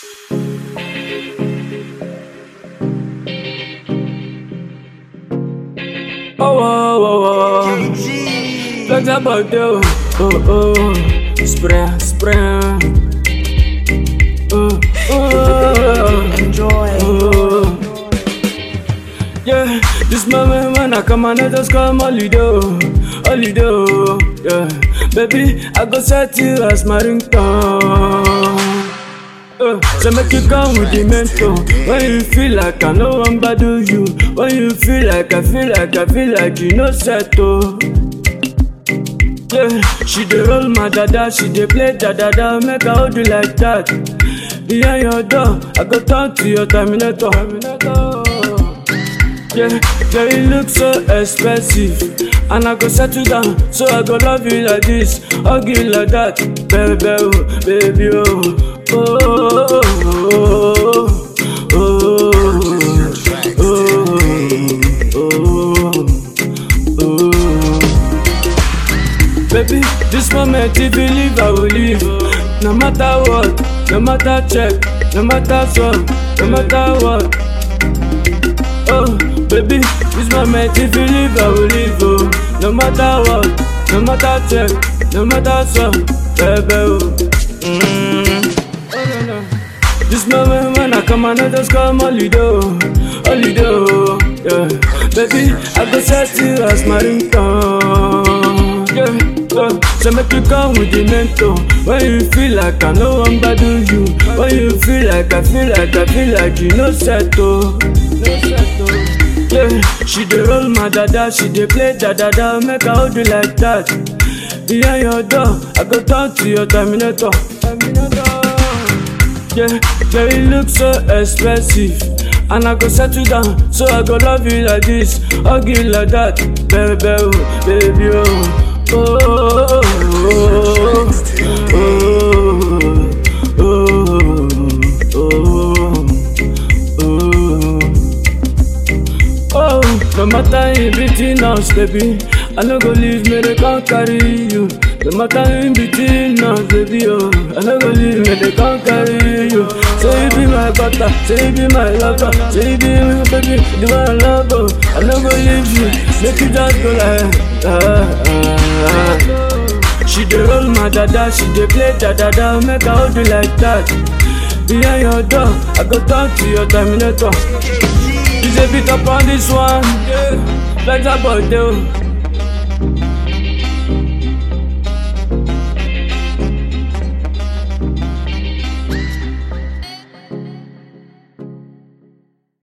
Oh, oh, oh, oh. Flex about you. Oh, oh. Spray, spray. Oh, oh. Enjoy. Oh. Yeah, this moment when I come and I just come holiday, oh, holiday, oh, yeah. Baby, I go set you as my ringtone. Uh, so make you come with the mentor When you feel like I no one do you When you feel like I feel like I feel like you know settle Yeah, she dey roll my dada, she dey play da da da, make I hold you like that. Behind your door, I go turn to your terminator. Yeah, yeah, you look so expensive, and I go settle down, so I go love you like this, hug you like that, baby, oh, baby, oh, oh, oh, oh, oh, oh, oh, oh. Baby, this moment if you leave, I will leave. No matter what, no matter check, no matter what, no matter what. Oh, baby, this moment if you leave, I will leave. Oh, no matter what, no matter check, no matter what, baby. Oh. Mm. Oh, no, no. This moment when I come and I just come holiday, oh, holiday, oh, yeah. Baby, I go set you as my ringtone, yeah. Uh, so make you come with the mentor When you feel like I no one do you When you feel like I feel like I feel like you know settle No settle Yeah, she dey roll my dada, she dey play da da da Make I hold you like that Behind your door, I go turn to your terminator Terminator yeah, yeah, you look so expensive. And I go settle down, so I go love you like this, hug you like that, baby, oh, baby, oh. Oh, oh, oh, oh, oh, oh, oh, no matter in between us, baby, I no go leave me, they can't carry you. No matter in between us, baby, oh, I no go leave me, they can't carry you. Say you be my butter, say you be my lover, say you be my baby, the one I love, oh, I no go leave you, make you just go like, ah, ah, ah. She dey roll my dada, she dey play da da da, make I hold you like that. Behind your door, I go turn to your terminator. You say beat up on this one, yeah. Flex about you.